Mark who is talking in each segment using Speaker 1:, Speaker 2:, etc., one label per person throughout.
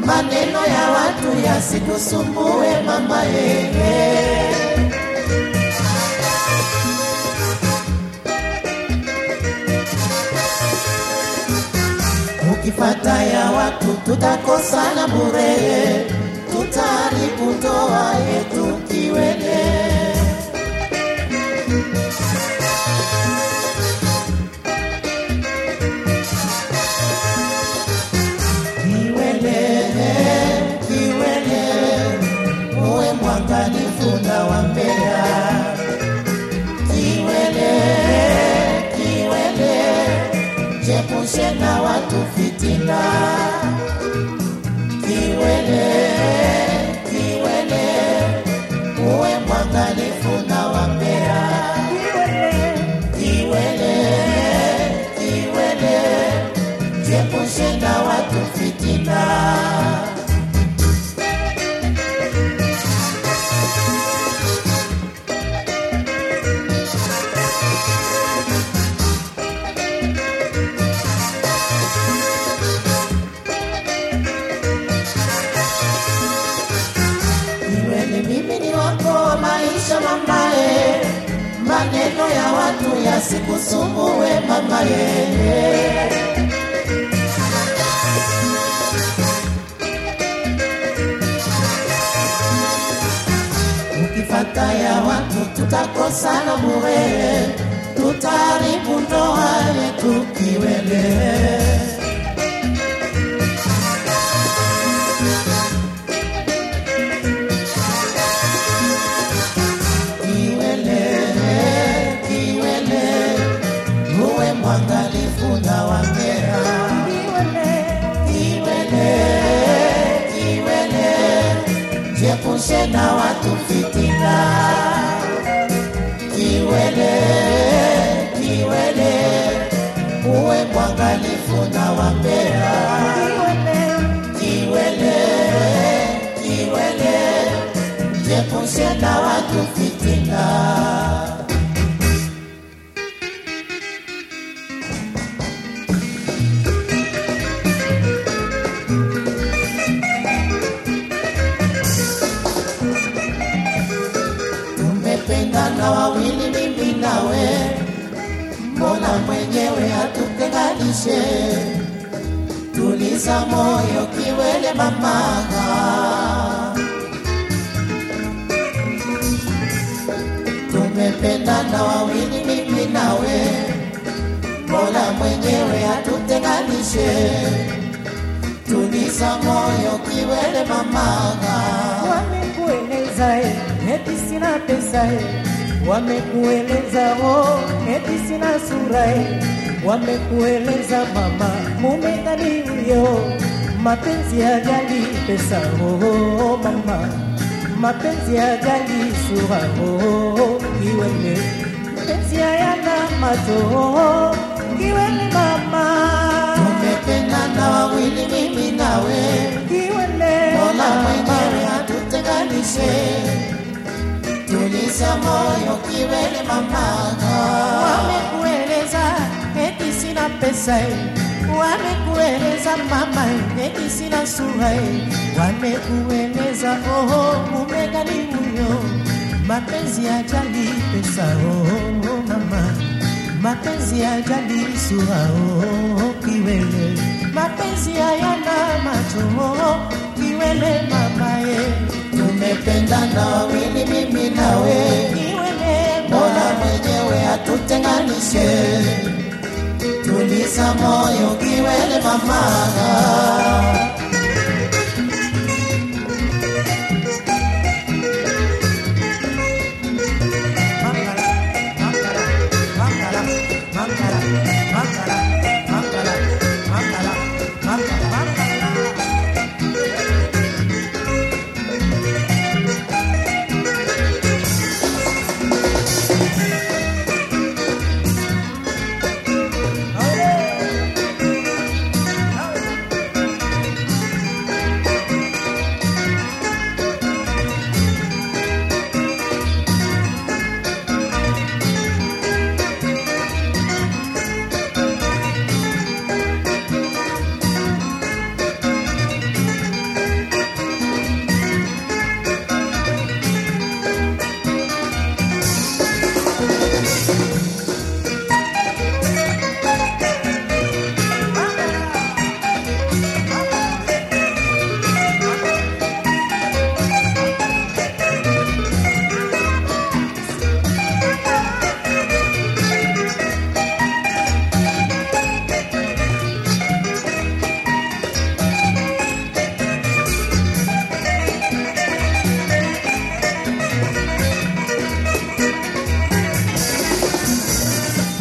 Speaker 1: maneno ya watu yasikusumbue mama yeye. Ukifata ya watu tutakosana bure, tutaharibu ndoa yetu kiwele. Kiwele, kiwele, uwe mwangalifu na wambea. Kiwele, kiwele, jepushe na watu fitina. Kiwele, kiwele, uwe mwangalifu na wambea. Kiwele, kiwele, jepushe na watu fitina. Iwe ni mimi ni wako wa maisha mamaye, maneno ya watu yasikusumbue mamaye. Ukifata ya watu tutakosana bure, tutaharibu ndoa yetu kiwele. Kiwele, kiwele, uwe mwangalifu na wambea. Kiwele, kiwele, jiepushe na watu fitina. Kiwele, kiwele, uwe mwangalifu na wambea. Kiwele, kiwele, jiepushe na watu fitina. tumependana wawili mimi nawe, mbona mwenyewe hatutenganishe? Tuliza moyo kiwele mamaga, tumependana wawili mimi nawe, mbona mwenyewe hatutenganishe? Tuliza moyo kiwele mamaga.
Speaker 2: wamekueleza eh, eti sina pesa eh. wamekueleza oh, eti sina sura eh. wamekueleza mama mume gani huyo mapenzi ya jali pesa oh, oh, mama mapenzi ya jali sura oh, kiwele mapenzi hayana macho oh, kiwele mama
Speaker 1: Tumependana wawili mimi nawe,
Speaker 2: kiwele
Speaker 1: Mola
Speaker 2: mama.
Speaker 1: mwenyewe hatutenganishe. Tuliza moyo kiwele mamaga,
Speaker 2: wamekueleza eti sina pesa eh. wamekueleza mama eti sina sura eh. wamekueleza oho mume gani huyo mapenzi ya jali pesa oh, mama mapenzi ya jali sura oh, kiwele mapenzi hayana macho oh, kiwele mama eh.
Speaker 1: tumependana wawili mimi nawe,
Speaker 2: kiwele
Speaker 1: Mola
Speaker 2: mama
Speaker 1: mwenyewe hatutenganishe. Tuliza moyo kiwele mamaga.
Speaker 2: Hey!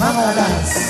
Speaker 1: mama dance